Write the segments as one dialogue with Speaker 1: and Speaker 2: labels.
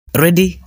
Speaker 1: Ready?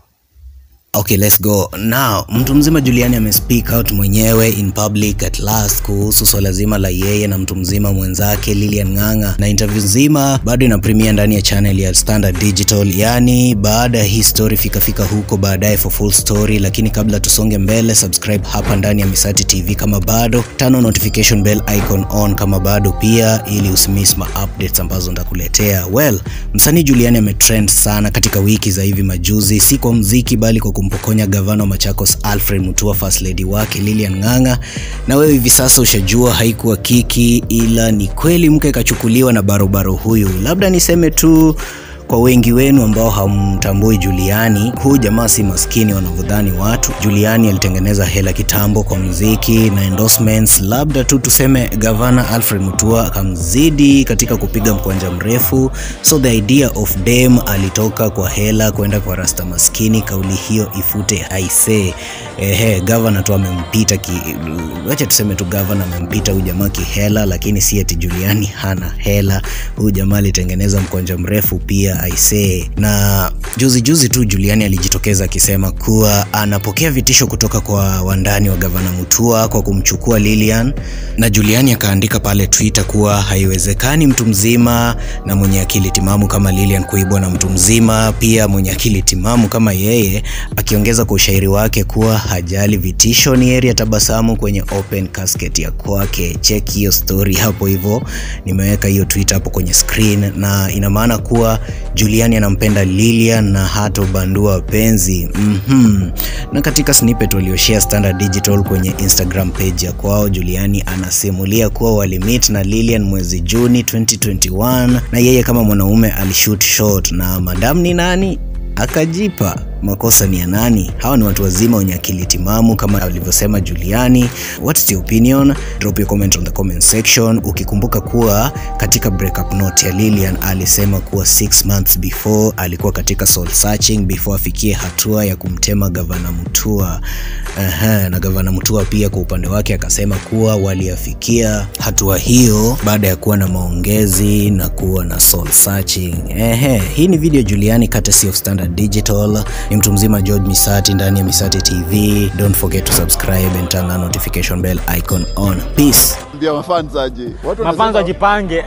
Speaker 1: Okay, let's go. Now, mtu mzima Juliani amespeak out mwenyewe in public at last kuhusu swala zima la yeye na mtu mzima mwenzake Lilian Ng'ang'a, na interview nzima bado ina premiere ndani ya channel ya Standard Digital, yani baada ya hii story fikafika huko baadaye for full story. Lakini kabla tusonge mbele, subscribe hapa ndani ya Misati TV kama bado, tano notification bell icon on kama bado pia, ili usimiss ma updates ambazo ndakuletea. Well, msanii Juliani ametrend sana katika wiki za hivi majuzi, si kwa mziki bali kwa kumpokonya gavana wa Machakos Alfred Mutua first lady wake Lilian Ng'ang'a. Na wewe hivi sasa ushajua haikuwa kiki, ila ni kweli mke kachukuliwa na barobaro huyu. Labda niseme tu kwa wengi wenu ambao hamtambui Juliani, huyu jamaa si maskini wanavyodhani watu. Juliani alitengeneza hela kitambo kwa muziki na endorsements. Labda tu tuseme gavana Alfred Mutua akamzidi katika kupiga mkwanja mrefu, so the idea of dem alitoka kwa hela kwenda kwa rasta maskini. Kauli hiyo ifute aise. Ehe, gavana tu amempita ki, wacha tuseme tu gavana amempita huyu jamaa kihela, lakini si eti Juliani hana hela. Huyu jamaa alitengeneza mkwanja mrefu pia aisee. Na juzi juzi tu Juliani alijitokeza akisema kuwa anapokea vitisho kutoka kwa wandani wa gavana Mutua kwa kumchukua Lilian, na Juliani akaandika pale Twitter kuwa haiwezekani mtu mzima na mwenye akili timamu kama Lilian kuibwa na mtu mzima pia mwenye akili timamu kama yeye, akiongeza kwa ushairi wake kuwa hajali vitisho, ni heri ya tabasamu kwenye open casket ya kwake. Check hiyo story hapo hivyo, nimeweka hiyo Twitter hapo kwenye screen, na ina maana kuwa Juliani anampenda Lilian na hata ubandua wapenzi mm -hmm. Na katika snippet walioshare Standard Digital kwenye Instagram page ya kwao, Juliani anasimulia kuwa walimit na Lilian mwezi Juni 2021 na yeye kama mwanaume alishoot shot na madam ni nani akajipa makosa ni ya nani? Hawa ni watu wazima wenye akili timamu kama alivyosema Juliani. What's your opinion? Drop your comment on the comment section, ukikumbuka kuwa katika breakup note ya Lilian alisema kuwa six months before alikuwa katika soul searching before afikie hatua ya kumtema gavana Mutua. Aha, na gavana Mutua pia kwa upande wake akasema kuwa waliafikia hatua hiyo baada ya kuwa na maongezi na kuwa na soul searching. Ehe, hii ni video Juliani courtesy of Standard Digital ni mtu mzima George Misati ndani ya Misati TV. Don't forget to subscribe and turn on notification bell icon on. Peace.
Speaker 2: Ndio mafans aje. Watu
Speaker 3: mafanzo
Speaker 2: wanasema-
Speaker 3: wajipange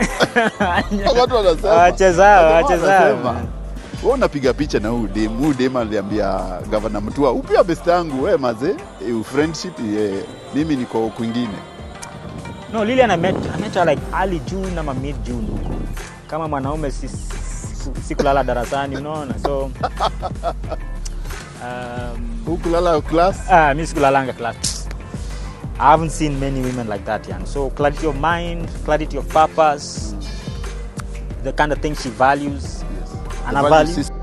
Speaker 2: Watu wanasema.
Speaker 3: wachezao
Speaker 2: Watu
Speaker 3: wachezao
Speaker 2: wanasema, Wewe unapiga picha na huyu dem. Huyu dem aliambia gavana Mutua, upia best yangu wewe maze, eh, friendship eh, mimi niko kwingine.
Speaker 3: no Lilian I met, I met her like early June ama mid June huko kama mwanaume si, si, si kulala darasani unaona so um,
Speaker 2: Hukulala class.
Speaker 3: ah, mi sikulalanga class I haven't seen many women like that yani. so clarity of mind clarity of purpose the kind of thing she values
Speaker 2: Yes.
Speaker 3: Ana
Speaker 2: The
Speaker 3: value-
Speaker 2: value system.